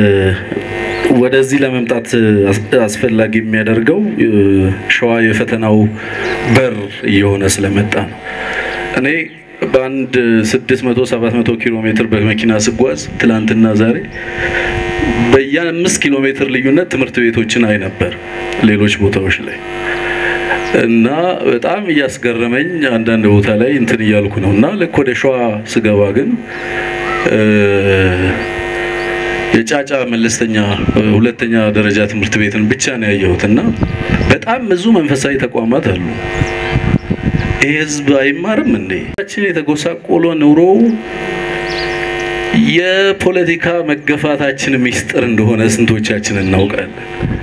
ወደዚህ ለመምጣት አስፈላጊ የሚያደርገው ሸዋ የፈተናው በር እየሆነ ስለመጣ ነው። እኔ በአንድ 600 700 ኪሎ ሜትር በመኪና ስጓዝ ትላንትና ዛሬ በየአምስት ኪሎ ሜትር ልዩነት ትምህርት ቤቶችን አይ ነበር ሌሎች ቦታዎች ላይ እና በጣም እያስገረመኝ አንዳንድ ቦታ ላይ እንትን እያልኩ ነው እና ልክ ወደ ሸዋ ስገባ ግን የጫጫ መለስተኛ ሁለተኛ ደረጃ ትምህርት ቤትን ብቻ ነው ያየሁት እና በጣም ብዙ መንፈሳዊ ተቋማት አሉ። ይህ ህዝብ አይማርም እንዴ? ችን የተጎሳቆለ ኑሮ የፖለቲካ መገፋታችን ሚስጥር እንደሆነ ስንቶቻችን እናውቃለን?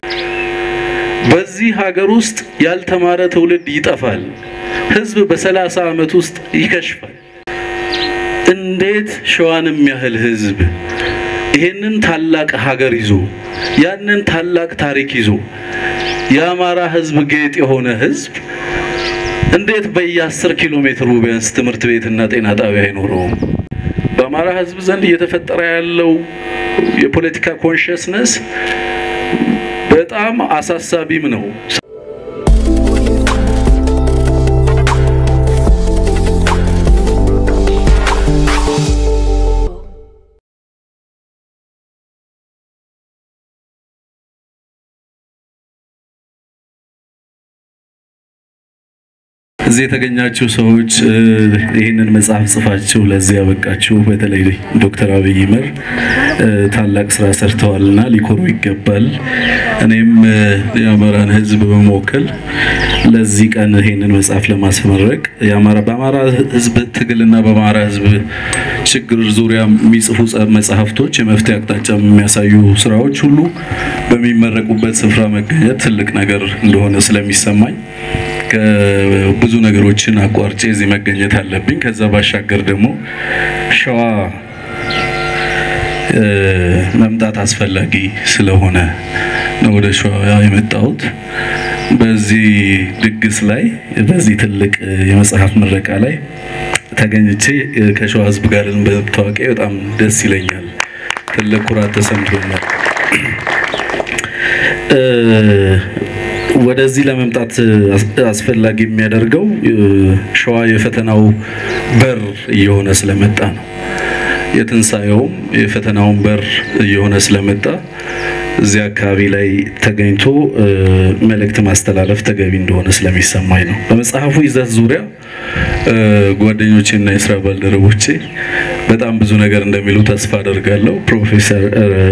በዚህ ሀገር ውስጥ ያልተማረ ትውልድ ይጠፋል። ህዝብ በሰላሳ ዓመት ውስጥ ይከሽፋል። እንዴት ሸዋንም ያህል ህዝብ ይሄንን ታላቅ ሀገር ይዞ ያንን ታላቅ ታሪክ ይዞ የአማራ ህዝብ ጌጥ የሆነ ህዝብ እንዴት በየአስር ኪሎ ሜትሩ ቢያንስ ትምህርት ቤትና ጤና ጣቢያ አይኖረውም? በአማራ ህዝብ ዘንድ እየተፈጠረ ያለው የፖለቲካ ኮንሽስነስ በጣም አሳሳቢም ነው። እዚህ የተገኛችሁ ሰዎች ይህንን መጽሐፍ ጽፋችሁ ለዚህ ያበቃችሁ በተለይ ዶክተር አብይ ይመር ታላቅ ስራ ሰርተዋልና ሊኮሩ ይገባል። እኔም የአማራን ህዝብ በመወከል ለዚህ ቀን ይህንን መጽሐፍ ለማስመረቅ በአማራ ህዝብ ትግልና በአማራ ህዝብ ችግር ዙሪያ የሚጽፉ መጽሐፍቶች የመፍትሄ አቅጣጫ የሚያሳዩ ስራዎች ሁሉ በሚመረቁበት ስፍራ መገኘት ትልቅ ነገር እንደሆነ ስለሚሰማኝ ብዙ ነገሮችን አቋርጬ እዚህ መገኘት አለብኝ። ከዛ ባሻገር ደግሞ ሸዋ መምጣት አስፈላጊ ስለሆነ ነው ወደ ሸዋ የመጣሁት። በዚህ ድግስ ላይ በዚህ ትልቅ የመጽሐፍ ምረቃ ላይ ተገኝቼ ከሸዋ ህዝብ ጋር በመታወቂያ በጣም ደስ ይለኛል። ትልቅ ኩራት ተሰምቶኛል። ወደዚህ ለመምጣት አስፈላጊ የሚያደርገው ሸዋ የፈተናው በር እየሆነ ስለመጣ ነው። የትንሣኤውም የፈተናውን በር እየሆነ ስለመጣ እዚህ አካባቢ ላይ ተገኝቶ መልእክት ማስተላለፍ ተገቢ እንደሆነ ስለሚሰማኝ ነው። በመጽሐፉ ይዘት ዙሪያ ጓደኞቼ እና የስራ ባልደረቦቼ በጣም ብዙ ነገር እንደሚሉ ተስፋ አደርጋለሁ። ፕሮፌሰር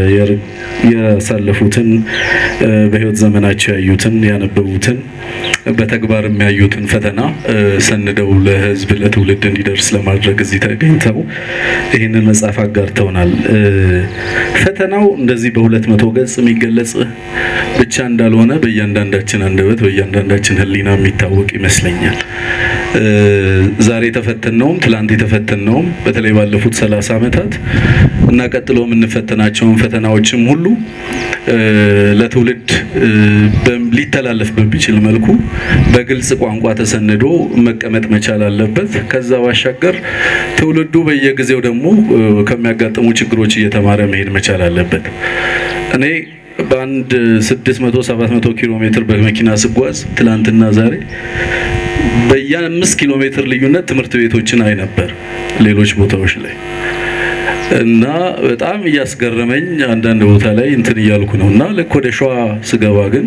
ያሳለፉትን በህይወት ዘመናቸው ያዩትን ያነበቡትን በተግባር የሚያዩትን ፈተና ሰንደው ለህዝብ ለትውልድ እንዲደርስ ለማድረግ እዚህ ተገኝተው ይህንን መጽሐፍ አጋርተውናል። ፈተናው እንደዚህ በሁለት መቶ ገጽ የሚገለጽ ብቻ እንዳልሆነ በእያንዳንዳችን አንደበት በእያንዳንዳችን ህሊና የሚታወቅ ይመስለኛል። ዛሬ የተፈተነውም ትላንት የተፈተነውም በተለይ ባለፉት ሰላሳ ዓመታት እና ቀጥሎ የምንፈተናቸውን ፈተናዎችም ሁሉ ለትውልድ ሊተላለፍ በሚችል መልኩ በግልጽ ቋንቋ ተሰንዶ መቀመጥ መቻል አለበት። ከዛ ባሻገር ትውልዱ በየጊዜው ደግሞ ከሚያጋጥሙ ችግሮች እየተማረ መሄድ መቻል አለበት። እኔ በአንድ 600 700 ኪሎ ሜትር በመኪና ስጓዝ ትላንትና ዛሬ በየአምስት ኪሎ ሜትር ልዩነት ትምህርት ቤቶችን አይ ነበር ሌሎች ቦታዎች ላይ እና በጣም እያስገረመኝ አንዳንድ ቦታ ላይ እንትን እያልኩ ነው እና ልክ ወደ ሸዋ ስገባ ግን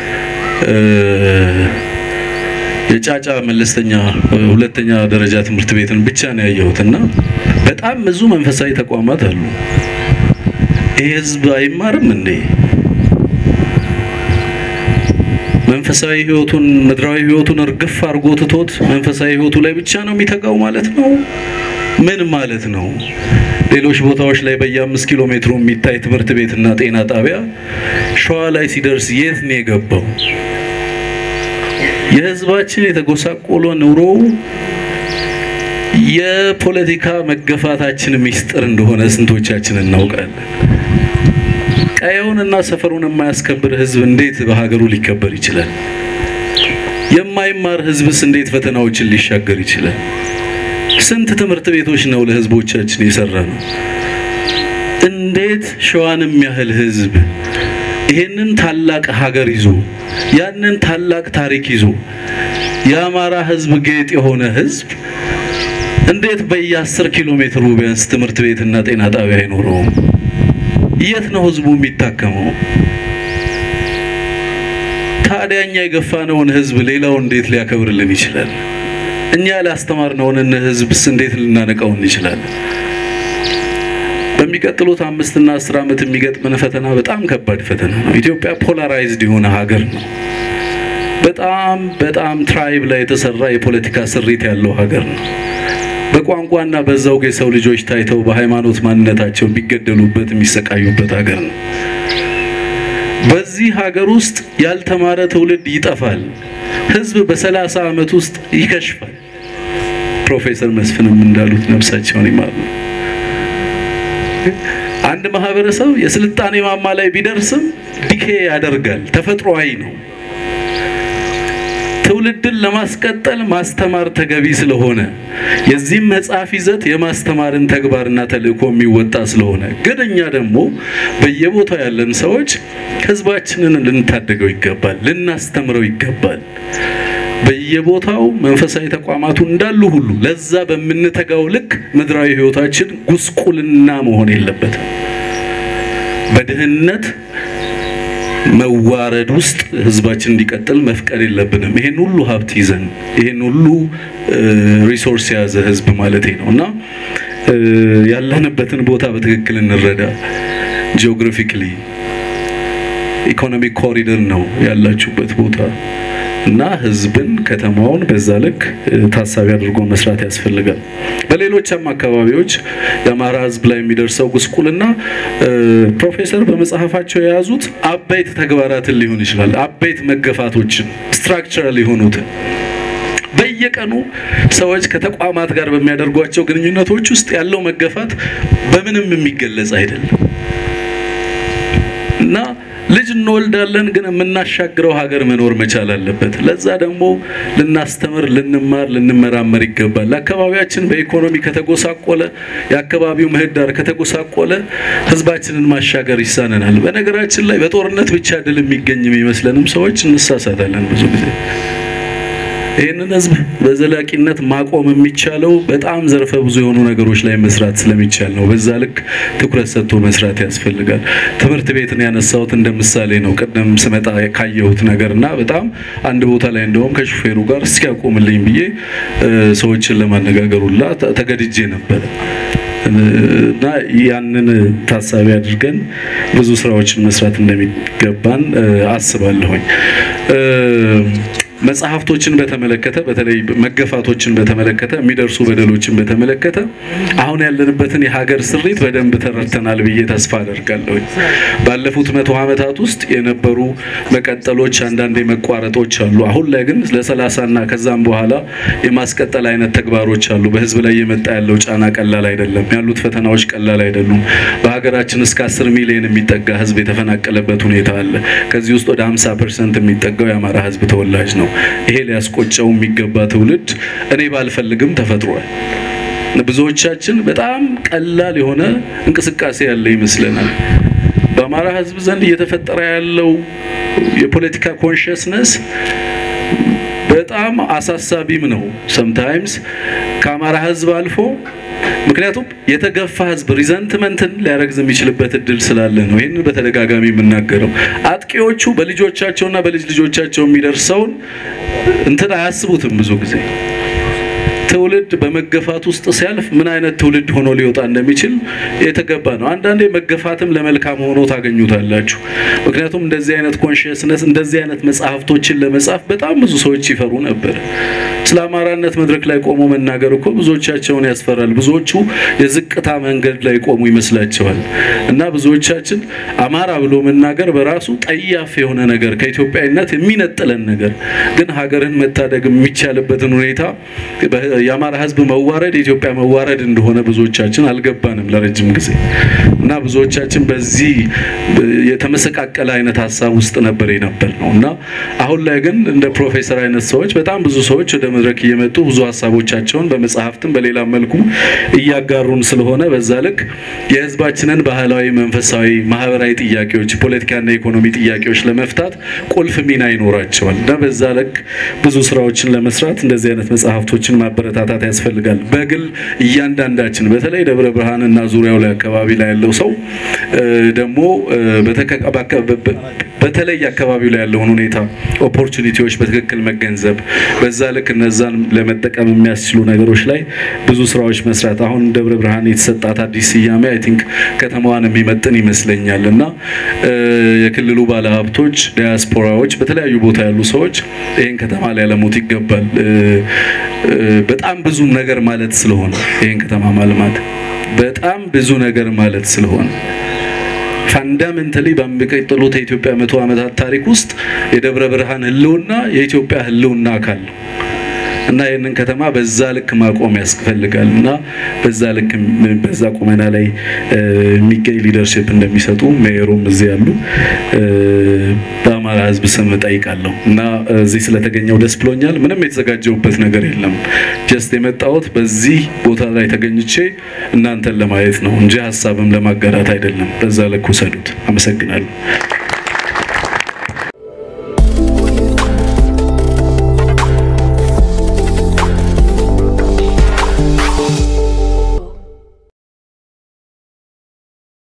የጫጫ መለስተኛ ሁለተኛ ደረጃ ትምህርት ቤትን ብቻ ነው ያየሁት እና በጣም ብዙ መንፈሳዊ ተቋማት አሉ። ይህ ህዝብ አይማርም እንዴ? መንፈሳዊ ህይወቱን ምድራዊ ህይወቱን እርግፍ አድርጎ ትቶት መንፈሳዊ ህይወቱ ላይ ብቻ ነው የሚተጋው ማለት ነው። ምን ማለት ነው? ሌሎች ቦታዎች ላይ በየአምስት ኪሎ ሜትሩ የሚታይ ትምህርት ቤትና ጤና ጣቢያ ሸዋ ላይ ሲደርስ የት ነው የገባው? የህዝባችን የተጎሳቆለ ኑሮ የፖለቲካ መገፋታችን ሚስጥር እንደሆነ ስንቶቻችን እናውቃለን? ቀየውንና ሰፈሩን የማያስከብር ህዝብ እንዴት በሀገሩ ሊከበር ይችላል? የማይማር ህዝብስ እንዴት ፈተናዎችን ሊሻገር ይችላል? ስንት ትምህርት ቤቶች ነው ለህዝቦቻችን የሰራ ነው? እንዴት ሸዋን የሚያህል ህዝብ ይሄንን ታላቅ ሀገር ይዞ ያንን ታላቅ ታሪክ ይዞ የአማራ ህዝብ ጌጥ የሆነ ህዝብ እንዴት በየአስር ኪሎ ሜትሩ ቢያንስ ትምህርት ቤትና ጤና ጣቢያ አይኖረውም? የት ነው ህዝቡ የሚታከመው? ታዲያ እኛ የገፋነውን ህዝብ ሌላው እንዴት ሊያከብርልን ይችላል? እኛ ያላስተማርነውን ህዝብስ እንዴት ልናነቃው እንችላለን? በሚቀጥሉት አምስትና አስር ዓመት የሚገጥመን ፈተና በጣም ከባድ ፈተና ነው። ኢትዮጵያ ፖላራይዝድ የሆነ ሀገር ነው። በጣም በጣም ትራይብ ላይ የተሰራ የፖለቲካ ስሪት ያለው ሀገር ነው። በቋንቋና በዛውግ የሰው ልጆች ታይተው በሃይማኖት ማንነታቸው የሚገደሉበት የሚሰቃዩበት ሀገር ነው። በዚህ ሀገር ውስጥ ያልተማረ ትውልድ ይጠፋል። ህዝብ በሰላሳ ዓመት ውስጥ ይከሽፋል። ፕሮፌሰር መስፍንም እንዳሉት ነፍሳቸውን ይማሩ። አንድ ማህበረሰብ የስልጣኔ ማማ ላይ ቢደርስም ዲኬ ያደርጋል። ተፈጥሯዊ ነው። ትውልድን ለማስቀጠል ማስተማር ተገቢ ስለሆነ የዚህም መጽሐፍ ይዘት የማስተማርን ተግባርና ተልእኮ የሚወጣ ስለሆነ ግን እኛ ደግሞ በየቦታው ያለን ሰዎች ህዝባችንን ልንታደገው ይገባል፣ ልናስተምረው ይገባል። በየቦታው መንፈሳዊ ተቋማቱ እንዳሉ ሁሉ ለዛ በምንተጋው ልክ ምድራዊ ህይወታችን ጉስቁልና መሆን የለበትም። በድህነት መዋረድ ውስጥ ህዝባችን እንዲቀጥል መፍቀድ የለብንም። ይሄን ሁሉ ሀብት ይዘን ይሄን ሁሉ ሪሶርስ የያዘ ህዝብ ማለት ነው እና ያለንበትን ቦታ በትክክል እንረዳ። ጂኦግራፊክሊ ኢኮኖሚክ ኮሪደር ነው ያላችሁበት ቦታ እና ህዝብን ከተማውን በዛ ልክ ታሳቢ አድርጎ መስራት ያስፈልጋል። በሌሎችም አካባቢዎች የአማራ ህዝብ ላይ የሚደርሰው ጉስቁልና ፕሮፌሰር በመጽሐፋቸው የያዙት አበይት ተግባራትን ሊሆን ይችላል። አበይት መገፋቶችን ስትራክቸራል የሆኑትን በየቀኑ ሰዎች ከተቋማት ጋር በሚያደርጓቸው ግንኙነቶች ውስጥ ያለው መገፋት በምንም የሚገለጽ አይደለም እና ልጅ እንወልዳለን፣ ግን የምናሻግረው ሀገር መኖር መቻል አለበት። ለዛ ደግሞ ልናስተምር፣ ልንማር፣ ልንመራመር ይገባል። አካባቢያችን በኢኮኖሚ ከተጎሳቆለ፣ የአካባቢው ምህዳር ከተጎሳቆለ ህዝባችንን ማሻገር ይሳነናል። በነገራችን ላይ በጦርነት ብቻ ድል የሚገኝ የሚመስለንም ሰዎች እንሳሳታለን ብዙ ጊዜ። ይህንን ህዝብ በዘላቂነት ማቆም የሚቻለው በጣም ዘርፈ ብዙ የሆኑ ነገሮች ላይ መስራት ስለሚቻል ነው። በዛ ልክ ትኩረት ሰጥቶ መስራት ያስፈልጋል። ትምህርት ቤትን ያነሳሁት እንደ ምሳሌ ነው። ቅድም ስመጣ ካየሁት ነገር እና በጣም አንድ ቦታ ላይ እንደውም ከሹፌሩ ጋር እስኪያቆምልኝ ብዬ ሰዎችን ለማነጋገር ሁላ ተገድጄ ነበረ እና ያንን ታሳቢ አድርገን ብዙ ስራዎችን መስራት እንደሚገባን አስባለሁኝ። መጽሐፍቶችን በተመለከተ በተለይ መገፋቶችን በተመለከተ የሚደርሱ በደሎችን በተመለከተ አሁን ያለንበትን የሀገር ስሪት በደንብ ተረድተናል ብዬ ተስፋ አደርጋለሁ። ባለፉት መቶ ዓመታት ውስጥ የነበሩ መቀጠሎች፣ አንዳንድ መቋረጦች አሉ። አሁን ላይ ግን ለሰላሳና ከዛም በኋላ የማስቀጠል አይነት ተግባሮች አሉ። በህዝብ ላይ የመጣ ያለው ጫና ቀላል አይደለም። ያሉት ፈተናዎች ቀላል አይደሉም። በሀገራችን እስከ አስር ሚሊዮን የሚጠጋ ህዝብ የተፈናቀለበት ሁኔታ አለ። ከዚህ ውስጥ ወደ 50 ፐርሰንት የሚጠጋው የአማራ ህዝብ ተወላጅ ነው። ይሄ ሊያስቆጨው የሚገባ ትውልድ እኔ ባልፈልግም ተፈጥሯል። ብዙዎቻችን በጣም ቀላል የሆነ እንቅስቃሴ ያለ ይመስለናል። በአማራ ህዝብ ዘንድ እየተፈጠረ ያለው የፖለቲካ ኮንሽስነስ በጣም አሳሳቢም ነው። ሰምታይምስ ከአማራ ህዝብ አልፎ ምክንያቱም የተገፋ ህዝብ ሪዘንትመንትን ሊያረግዝ የሚችልበት እድል ስላለ ነው። ይህንን በተደጋጋሚ የምናገረው አጥቂዎቹ በልጆቻቸውና በልጅ ልጆቻቸው የሚደርሰውን እንትን አያስቡትም። ብዙ ጊዜ ትውልድ በመገፋት ውስጥ ሲያልፍ ምን አይነት ትውልድ ሆኖ ሊወጣ እንደሚችል የተገባ ነው። አንዳንዴ መገፋትም ለመልካም ሆኖ ታገኙታላችሁ። ምክንያቱም እንደዚህ አይነት ኮንሽስነስ እንደዚህ አይነት መጽሐፍቶችን ለመጻፍ በጣም ብዙ ሰዎች ይፈሩ ነበር። ስለ አማራነት መድረክ ላይ ቆሞ መናገር እኮ ብዙዎቻቸውን ያስፈራል። ብዙዎቹ የዝቅታ መንገድ ላይ ቆሙ ይመስላቸዋል። እና ብዙዎቻችን አማራ ብሎ መናገር በራሱ ጠያፍ የሆነ ነገር ከኢትዮጵያዊነት የሚነጥለን ነገር ግን ሀገርን መታደግ የሚቻልበትን ሁኔታ የአማራ ሕዝብ መዋረድ የኢትዮጵያ መዋረድ እንደሆነ ብዙዎቻችን አልገባንም ለረጅም ጊዜ እና ብዙዎቻችን በዚህ የተመሰቃቀለ አይነት ሀሳብ ውስጥ ነበር የነበር ነው እና አሁን ላይ ግን እንደ ፕሮፌሰር አይነት ሰዎች በጣም ብዙ ሰዎች ወደ መድረክ እየመጡ ብዙ ሀሳቦቻቸውን በመጽሐፍትም በሌላ መልኩ እያጋሩን ስለሆነ በዛ ልክ የህዝባችንን ባህላዊ፣ መንፈሳዊ፣ ማህበራዊ ጥያቄዎች ፖለቲካና የኢኮኖሚ ጥያቄዎች ለመፍታት ቁልፍ ሚና ይኖራቸዋል እና በዛ ልክ ብዙ ስራዎችን ለመስራት እንደዚህ አይነት መጽሐፍቶችን ማበረታታት ያስፈልጋል። በግል እያንዳንዳችን በተለይ ደብረ ብርሃንና ዙሪያው ላይ አካባቢ ላይ ያለው ሰው ደግሞ በተለይ አካባቢው ላይ ያለውን ሁኔታ ኦፖርቹኒቲዎች በትክክል መገንዘብ በዛ ልክ እነዛን ለመጠቀም የሚያስችሉ ነገሮች ላይ ብዙ ስራዎች መስራት አሁን ደብረ ብርሃን የተሰጣት አዲስ ስያሜ አይ ቲንክ ከተማዋን የሚመጥን ይመስለኛል እና የክልሉ ባለሀብቶች፣ ዲያስፖራዎች፣ በተለያዩ ቦታ ያሉ ሰዎች ይህን ከተማ ሊያለሙት ይገባል። በጣም ብዙ ነገር ማለት ስለሆነ ይህን ከተማ ማልማት በጣም ብዙ ነገር ማለት ስለሆነ ፋንዳሜንታሊ በሚቀጥሉት የኢትዮጵያ መቶ ዓመታት ታሪክ ውስጥ የደብረ ብርሃን ህልውና የኢትዮጵያ ህልውና አካል ነው እና ይህንን ከተማ በዛ ልክ ማቆም ያስፈልጋል እና በዛ ልክ በዛ ቁመና ላይ የሚገኝ ሊደርሽፕ እንደሚሰጡ ሜየሩም እዚህ ያሉ በአማራ ህዝብ ስም እጠይቃለሁ እና እዚህ ስለተገኘው ደስ ብሎኛል። ምንም የተዘጋጀውበት ነገር የለም። ጀስት የመጣሁት በዚህ ቦታ ላይ ተገኝቼ እናንተን ለማየት ነው እንጂ ሀሳብም ለማጋራት አይደለም። በዛ ልክ ውሰዱት። አመሰግናለሁ።